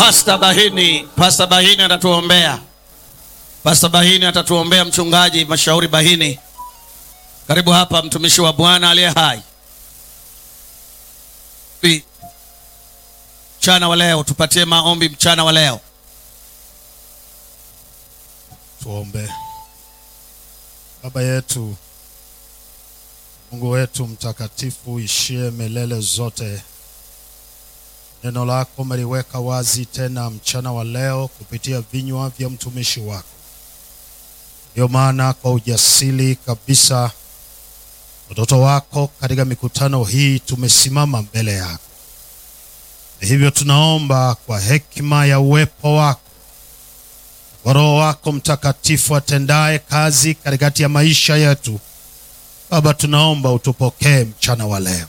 Pastor Bahini, Pastor Bahini atatuombea. Pastor Bahini atatuombea, mchungaji Mashauri Bahini. Karibu hapa mtumishi wa Bwana aliye hai. Bi- Mchana wa leo tupatie maombi mchana wa leo. Tuombe. Baba yetu, Mungu wetu mtakatifu, ishie milele zote, neno lako umeliweka wazi tena mchana wa leo kupitia vinywa vya mtumishi wako. Ndiyo maana kwa ujasiri kabisa, watoto wako katika mikutano hii tumesimama mbele yako. Na hivyo tunaomba kwa hekima ya uwepo wako kwa Roho wako Mtakatifu atendaye kazi katikati ya maisha yetu. Baba, tunaomba utupokee mchana wa leo,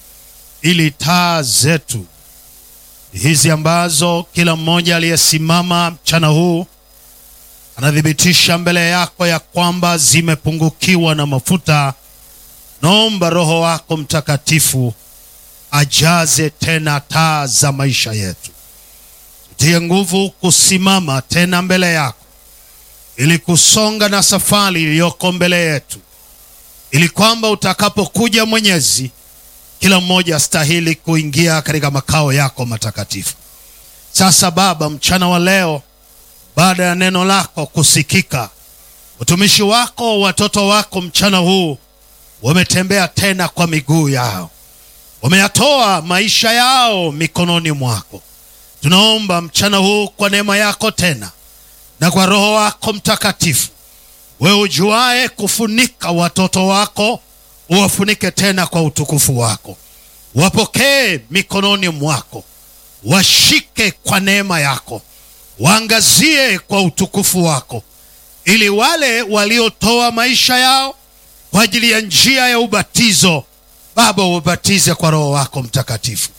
ili taa zetu hizi ambazo kila mmoja aliyesimama mchana huu anathibitisha mbele yako ya kwamba zimepungukiwa na mafuta, naomba Roho wako Mtakatifu ajaze tena taa za maisha yetu tie nguvu kusimama tena mbele yako ili kusonga na safari iliyoko mbele yetu, ili kwamba utakapokuja Mwenyezi, kila mmoja astahili kuingia katika makao yako matakatifu. Sasa Baba, mchana wa leo, baada ya neno lako kusikika, utumishi wako, watoto wako mchana huu wametembea tena kwa miguu yao, wameyatoa maisha yao mikononi mwako tunaomba mchana huu kwa neema yako tena na kwa roho wako mtakatifu wewe ujuaye kufunika watoto wako uwafunike tena kwa utukufu wako wapokee mikononi mwako washike kwa neema yako waangazie kwa utukufu wako ili wale waliotoa maisha yao kwa ajili ya njia ya ubatizo baba ubatize kwa roho wako mtakatifu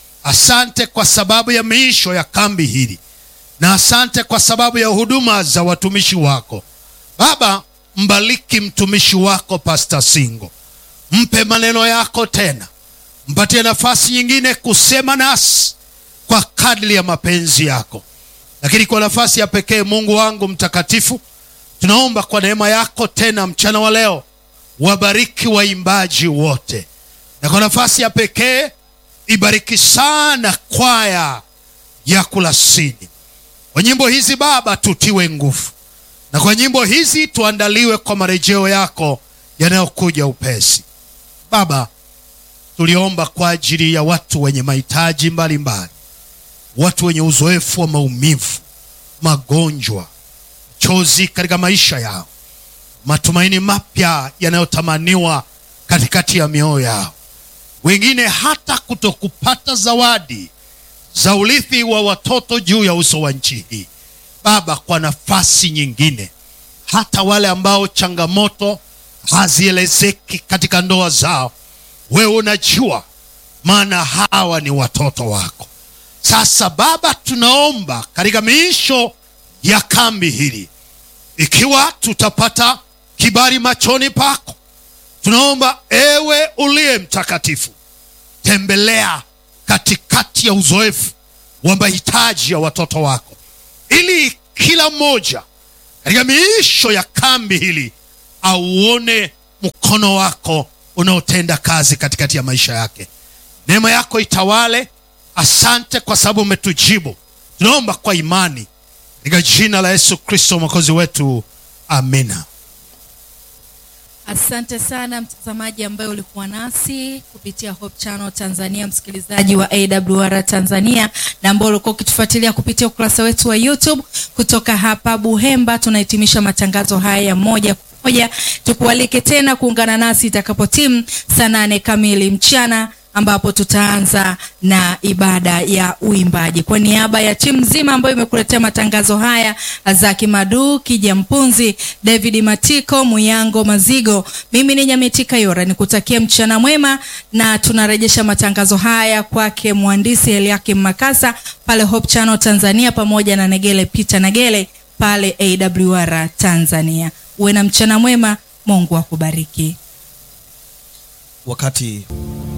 Asante kwa sababu ya miisho ya kambi hili, na asante kwa sababu ya huduma za watumishi wako. Baba, mbariki mtumishi wako Pastor Singo, mpe maneno yako tena, mpatie nafasi nyingine kusema nasi kwa kadri ya mapenzi yako. Lakini kwa nafasi ya pekee, Mungu wangu mtakatifu, tunaomba kwa neema yako tena mchana wa leo, wabariki waimbaji wote, na kwa nafasi ya pekee ibariki sana kwaya ya Kulasini. Kwa nyimbo hizi Baba, tutiwe nguvu, na kwa nyimbo hizi tuandaliwe kwa marejeo yako yanayokuja upesi. Baba, tuliomba kwa ajili ya watu wenye mahitaji mbalimbali, watu wenye uzoefu wa maumivu, magonjwa, chozi katika maisha yao, matumaini mapya yanayotamaniwa katikati ya mioyo yao wengine hata kutokupata zawadi za urithi wa watoto juu ya uso wa nchi hii. Baba, kwa nafasi nyingine, hata wale ambao changamoto hazielezeki katika ndoa zao, wewe unajua, maana hawa ni watoto wako. Sasa Baba, tunaomba katika miisho ya kambi hili, ikiwa tutapata kibali machoni pako tunaomba ewe uliye mtakatifu, tembelea katikati ya uzoefu wa mahitaji ya watoto wako, ili kila mmoja katika miisho ya kambi hili auone mkono wako unaotenda kazi katikati ya maisha yake. Neema yako itawale. Asante kwa sababu umetujibu. Tunaomba kwa imani katika jina la Yesu Kristo mwokozi wetu, amina. Asante sana mtazamaji ambaye ulikuwa nasi kupitia Hope Channel Tanzania, msikilizaji wa AWR Tanzania na ambao ulikuwa ukitufuatilia kupitia ukurasa wetu wa YouTube. Kutoka hapa Buhemba tunahitimisha matangazo haya ya moja kwa moja. Tukualike tena kuungana nasi itakapotimu saa nane kamili mchana ambapo tutaanza na ibada ya uimbaji. Kwa niaba ya timu nzima ambayo imekuletea matangazo haya, Azaki Madu, Kija Mpunzi, David Matiko, Muyango Mazigo, mimi ni Nyametika Yora, nikutakia mchana mwema, na tunarejesha matangazo haya kwake mhandisi Eliakim Makasa pale Hope Channel Tanzania, pamoja na Negele Peter Negele pale AWR Tanzania. Uwe na mchana mwema, Mungu akubariki. Wakati